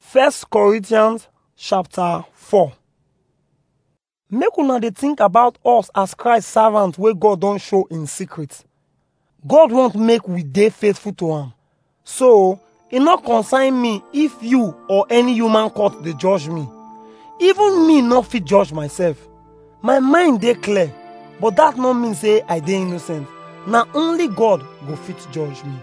First Corinthians chapter 4 Make una dey think about us as Christ servant wey God don show in secret. God want make we dey faithful to am. So, e no concern me if you or any human court dey judge me. Even me no fit judge myself. My mind dey clear, but that no mean say I dey innocent. Na only God go fit judge me.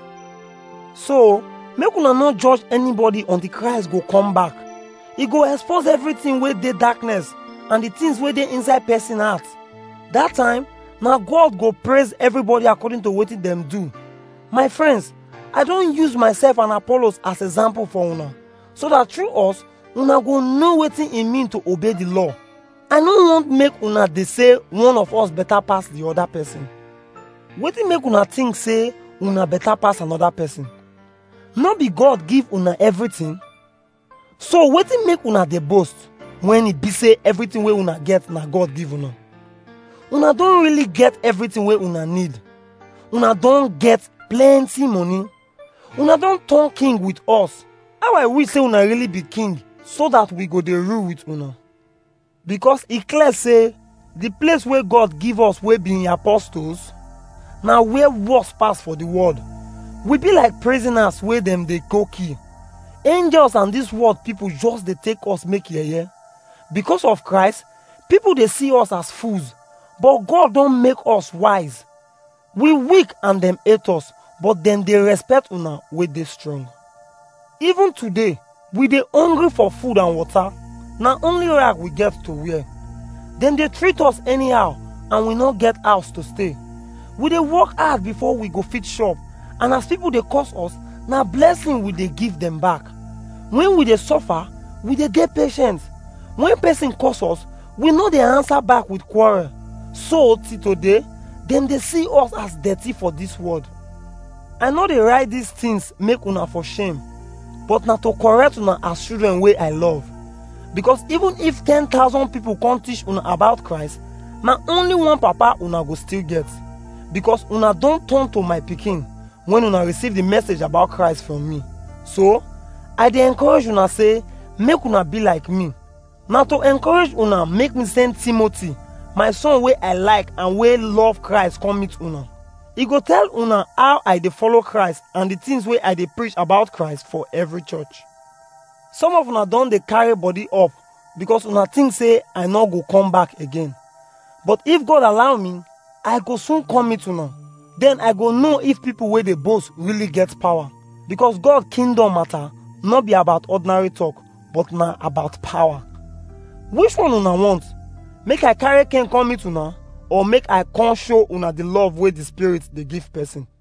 So, make una no judge anybody until Christ go come back. E go expose everything wey dey darkness and the things wey dey inside person heart. That time, na God go praise everybody according to wetin dem do. My friends, I don use myself and Apollos as example for una, so that through us, una go know wetin e mean to obey the law. I no want make una dey say one of us better pass the other person. Wetin make una think say una better pass another person? No be God give una everything? So wetin make una dey boast when e be say everything wey una get na God give una? Una don really get everything wey una need. Una don get plenty money. Una don turn king with us. How I wish say una really be king so that we go dey rule with una. Because e clear say the place wey God give us wey be im apostles na where worse pass for the world. We be like prisoners wey dem dey go kill. Angels and this world people just dey take us make yeye. Because of Christ, people dey see us as fools, but God don make us wise. We weak and dem hate us, but dem dey respect una wey dey strong. Even today, we dey hungry for food and water. Na only rag we get to wear. Dem dey treat us anyhow and we no get house to stay. We dey work hard before we go fit shop and as people dey curse us, na blessing we dey give dem back. When we dey suffer, we dey dey patient. When person curse us, we no dey answer back with quarrel. So till today, dem dey see us as dirty for this world. I no dey write these things make una for shame, but na to correct una as children wey I love. Because even if 10,000 people come teach una about Christ, na only one papa una go still get. Because una don turn to my pikin when una receive the message about Christ from me. So, I dey encourage una say make una be like me. Na to encourage una make me send Timothy, my son wey I like and wey love Christ come meet una. E go tell una how I dey follow Christ and the things wey I dey preach about Christ for every church. Some of una don dey carry body up because una think say I no go come back again. But if God allow me, I go soon come meet una. Then I go know if people wey dey boast really get power. Because God kingdom matter no be about ordinary talk, but na about power. Which one una want? Make I carry cane come meet una or make I come show una the love wey the spirit dey give person?